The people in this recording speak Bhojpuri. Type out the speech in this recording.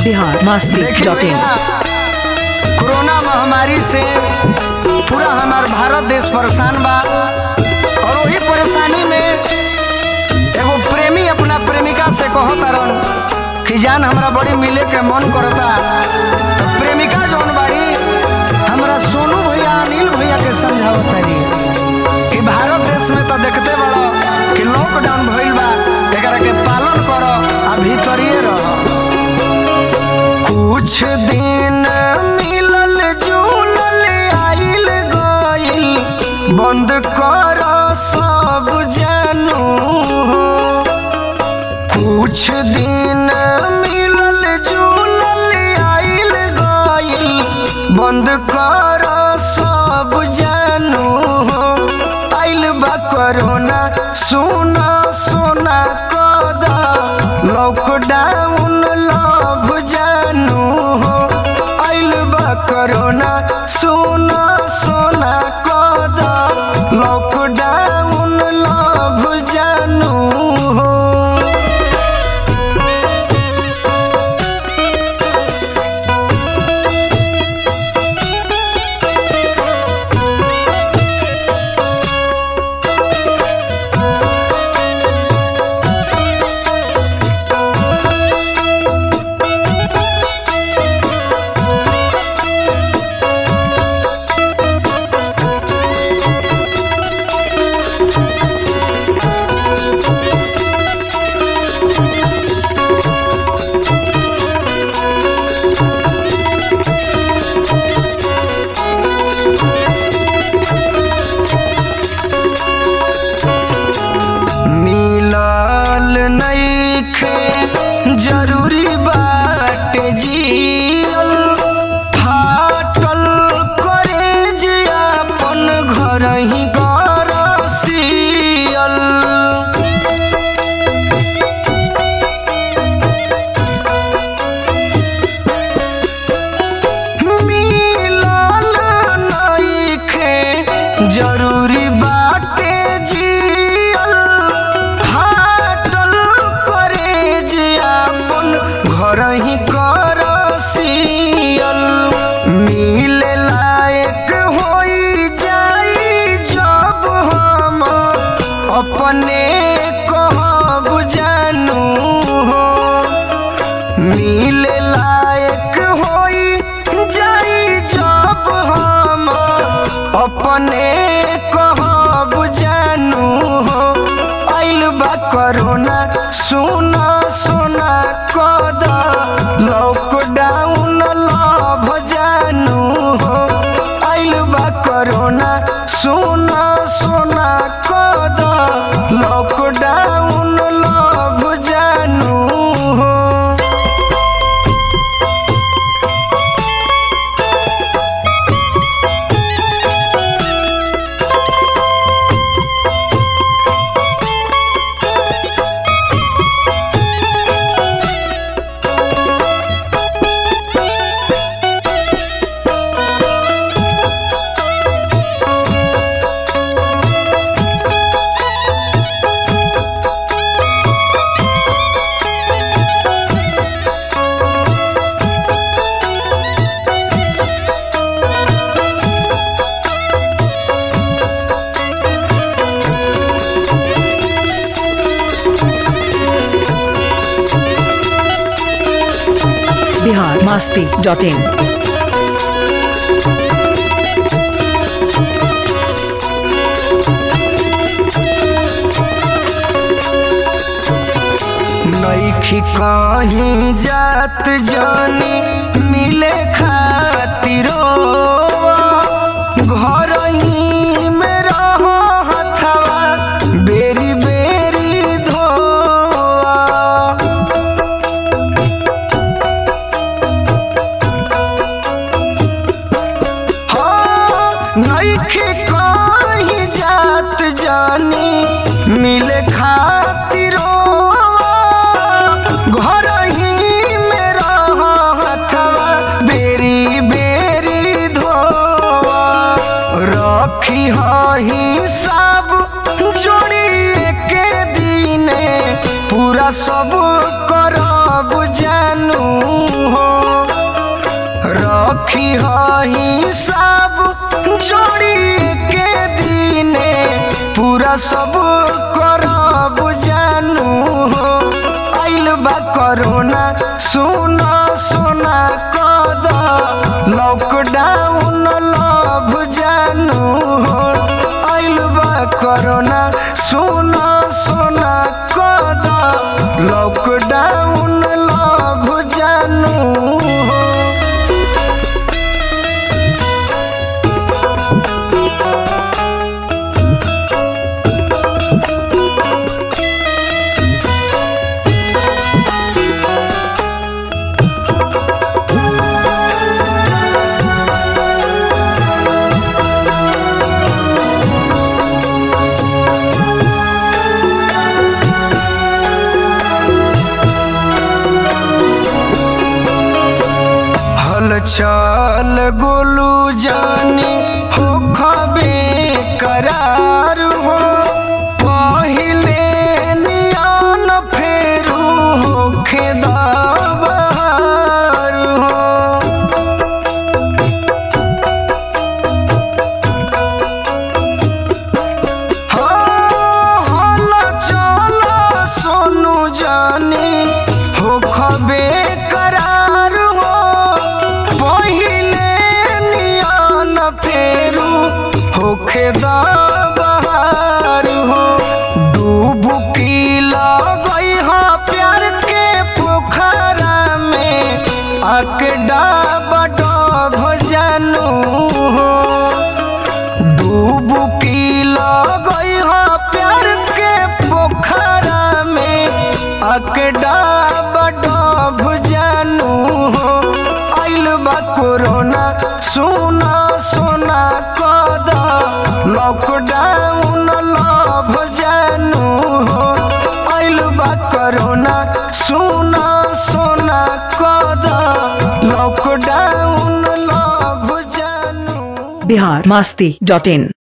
बिहार मस्ती देखिए डॉट इन भैया, कोरोना महामारी से पूरा हमार भारत देश परेशान बा और वही परेशानी में एगो प्रेमी अपना प्रेमिका से कहत रन कि जान हमरा बड़ी मिले के मन करता तो प्रेमिका जौन बाड़ी हमरा सोनू भैया अनिल भैया के समझावत तारी कि भारत देश में तो देखते बड़ो कि लॉकडाउन भइल बा एकरा के पालन करो आ भीतरिए रहो कुछ दिन मिलल जुलल आइल गइल बंद कर सब जानू हो कुछ दिन मिलल जुलल आइल गइल बंद कर सब जानू हो आइल बा कोरोना सुना सोना कदा लॉकडाउन लव जानू हो आइल बा कोरोना सुना सोना कदा लॉकडाउन लव जानू हो मिलल नइखे जरूरी बाटे जियल फाटल करेज अपन घर ही गरसियल मिलल नइखे जरूरी बाटे जियल फाटल करेज अपन घर ही करसियल मिले लायक होई जाई जब हम अपने कहब जानू हो मिले लायक होई जाई जब हम अपने कहब जानू हो आइल बा कोरोना सुना सोना कद लॉकडाउन लभ जानू हो आइल बा कोरोना सुना सोना कद लॉकडाउन लभ जानू हो बिहार मस्ती डॉट इन नईखी कहीं जात जानी मिले खातिरो घर ही में रहो हथवा बेरी बेरी धोआ हाँ, नइखे कहीं जात जानी मिले खातिरो घर ही में रह हथवा बेरी लिही सब जोड़ी के दीने पूरा सब करब जानू हो आइल बा कोरोना सुना सोना कद लॉकडाउन लभ जानू हो आइल बा कोरोना सुना सोना कद लॉकडाउन लभ जानू हो हलचल गोलू जानी हो खबे करार हो पहिले नियन फेरू हो खेदाबार हो हल चल सोनू जानी हो खबे करार हो पहिले नियन फेरू होखे बहार हो डूबुकी लगई हा प्यार के पोखरा में आके डाब डब जानू हो डूबुकी लगई हो प्यार के पोखरा में अकड़ा बडब जानू हो आइल बा कोरोना सुना सोना कद लॉकडाउन लभ जानू हो आइल बा कोरोना सुना सोना कद लॉकडाउन लभ जानू बिहार मास्ती डॉट इन